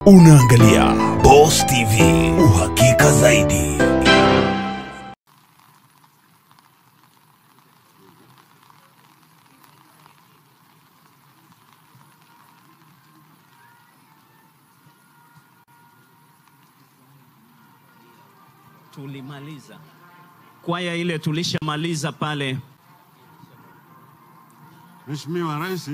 Unaangalia Boss TV, uhakika zaidi. tulimaliza kwaya ile, tulishamaliza pale. Mheshimiwa Rais,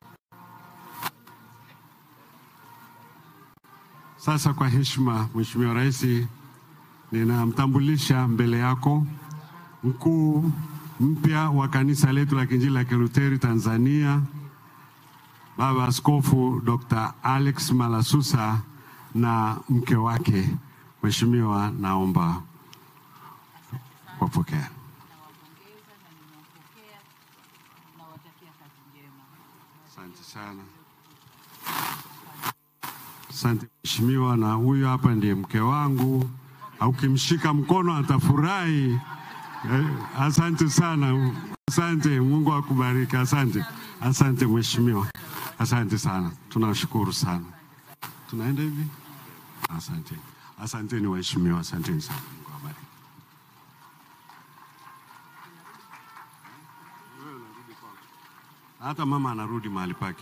sasa kwa heshima, Mheshimiwa Rais, ninamtambulisha mbele yako mkuu mpya wa kanisa letu la Kiinjili la Kilutheri Tanzania, Baba Askofu Dr. Alex Malasusa na mke wake. Mheshimiwa, naomba wapokea. nawapongeza na nimewapokea, nawatakia kazi njema. Asante sana. Asante mheshimiwa, na huyu hapa ndiye mke wangu, au ukimshika mkono atafurahi. Eh, Asante sana, asante. Mungu akubariki. Asante, asante mheshimiwa, asante sana, tunashukuru sana. Tunaenda hivi. Asante, asanteni waheshimiwa, asanteni sana. Mungu awabariki. Hata mama anarudi mahali pake.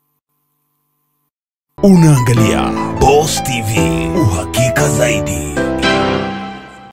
Unaangalia Boss TV, uhakika zaidi.